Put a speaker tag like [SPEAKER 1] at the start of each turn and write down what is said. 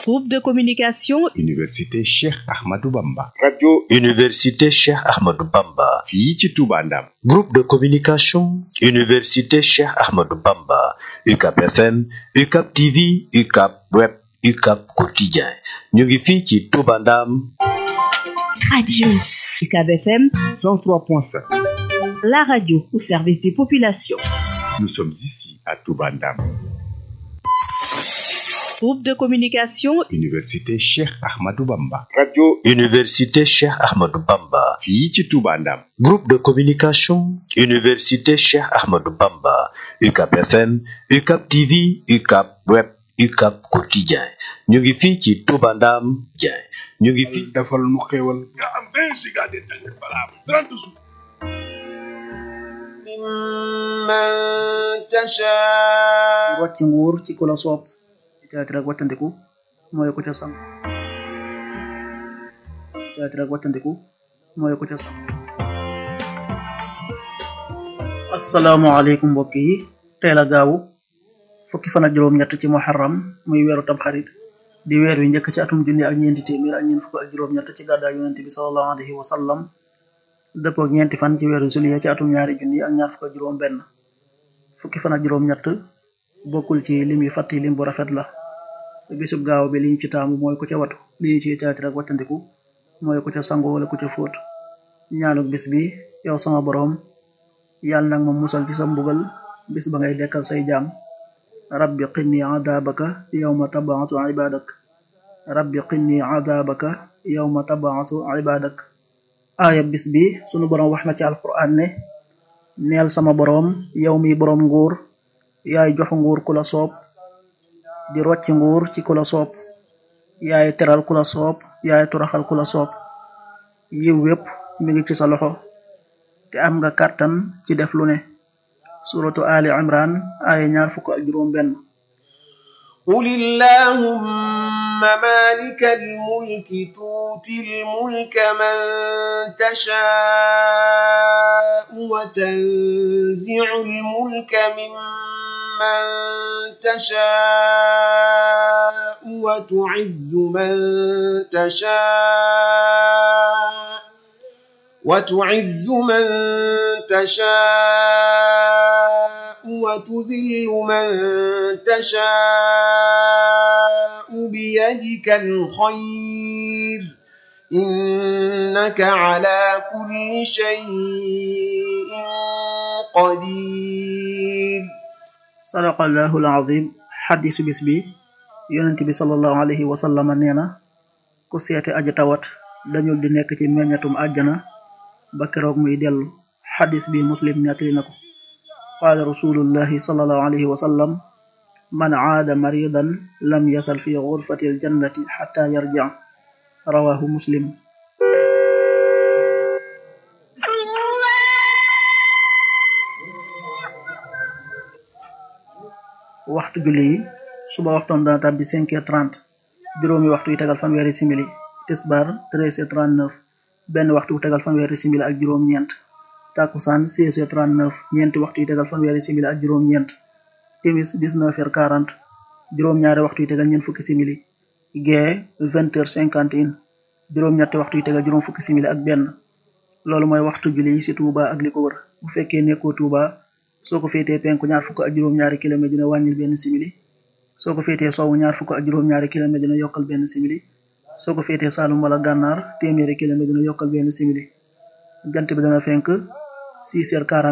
[SPEAKER 1] Groupe de communication
[SPEAKER 2] Université Cheikh Ahmadou Bamba.
[SPEAKER 3] radio
[SPEAKER 4] Université Cheikh Ahmadou Bamba.
[SPEAKER 2] fii ci Touba Ndam.
[SPEAKER 4] Groupe de communication Université Cheikh Ahmadou Bamba. UCAP FM, UCAP TV, UCAP Web, UCAP Quotidien. ñu ngi fii ci Touba Ndam.
[SPEAKER 1] Radio UCAB FM 103.5. La radio au service des populations.
[SPEAKER 2] Nous sommes ici à Touba Ndam.
[SPEAKER 1] Groupe de communication
[SPEAKER 2] Université Cheikh Ahmadou Bamba.
[SPEAKER 3] radio
[SPEAKER 4] Université Cheikh Ahmadou Bamba.
[SPEAKER 2] fii ci Touba Ndam.
[SPEAKER 4] Groupe de communication Université Cheikh Ahmadou Bamba. UCAP FM, UCAP TV, UCAP Web, UCAP Quotidien. ñu ngi fii ci Touba Ndam. Dieng ñu ngi fii.
[SPEAKER 5] defal nu xéewal nga am 20 giga d'internet valable 30 jours
[SPEAKER 6] mimman tasha
[SPEAKER 7] rocc nguur ci ku la soob teatire ak wattandiku mooy ku ca sam teatire ak wattandiku mooy ku ca sam asalaamaaleykum mbokk yi teel a gaawu fukki fan ak juróom-ñett ci muharram muy weeru tamxarit di weer wi njëkk ci atum junni ak ñeenti téeméer ak ñeent fukk ak juróom-ñett ci gàddaay yonent bi sallallahu alayhi wa sallam dëppoo ak ñeenti fan ci weeru juillet ci atum ñaari junni ak ñaar fukk ak juróom benn fukki fan ak juróom-ñett bokkul ci lim yu fàtti lim bu rafet la bisub gaaw bi li ñu ci taamu mooy ku ca watu li ñu ci teatire ak wattandiku mooy ku ca sangu wala ku ca fóot ñaanuk bis bi yow sama boroom yàlla nag ma musal ci sa mbugal bis ba ngay dekkal say jaam rabbi qinni adabaka yawma tabaatu ibadak rabbi qinni adabaka yawma tabaatu ibadak aaya bis bi sunu boroom wax na ci alquran ne neel sama boroom yow mi boroom nguur yaay jox nguur ku la soob di rocc nguur ci ku la soob yaay teral ku la soob yaay turaxal ku la soob yiw wépp mi ngi ci sa loxo te am nga kàttan ci def lu ne suratu ali imran aaya ñaar fukk ak juróom benn
[SPEAKER 6] قل اللهم مالك الملك تؤتي الملك من تشاء وتنزع الملك ممن تشاء وتعز من تشاء وتعز من تشاء وتذل من تشاء بيدك الخير إنك على كل شيء قدير
[SPEAKER 7] sadaqallahu alazim xadisu bis bi yonent bi sallallahu alayhi wa sallam nee na ku seete aji tawat dañul di nekk ci meññatum àjjana ba keroog muy dellu xadis bi muslim nettali na ko qaala rasulullahi sallallahu alayhi wa sallam man aada maridan lam yasal fi gurfati aljannati xata yarjic rawahu muslim waxtu julli yi suba waxtoon dana tàbbi cinq heures trente juróomi waxtu yi tegal fanweeri simili tisbar treize heures trente neuf benn waxtu bu tegal fanweeri simili ak juróom-ñeent takkusaan seize heures trente neuf ñeenti waxtu yi tegal fanweeri simili ak juróom-ñeent timis dix-neuf heures quarante juróom-ñaari waxtu yi tegal ñeent fukki simili gee vingt heures cinquante et un juróom-ñetti waxtu yi tegal juróom fukki simili ak benn loolu mooy waxtu julli yi ci Touba ak li ko wër bu fekkee nekkoo Touba soo ko féetee penku ñaar fukk ak juróom-ñaari kilomètre dina wàññil benn simili soo ko féetee sowwu ñaar fukk ak juróom-ñaari kilomètre dina yokkal benn simili soo ko féetee Saalum wala Gànnaar téeméeri kilomètre dina yokkal benn simili jant bi dana fenk 6 heures 40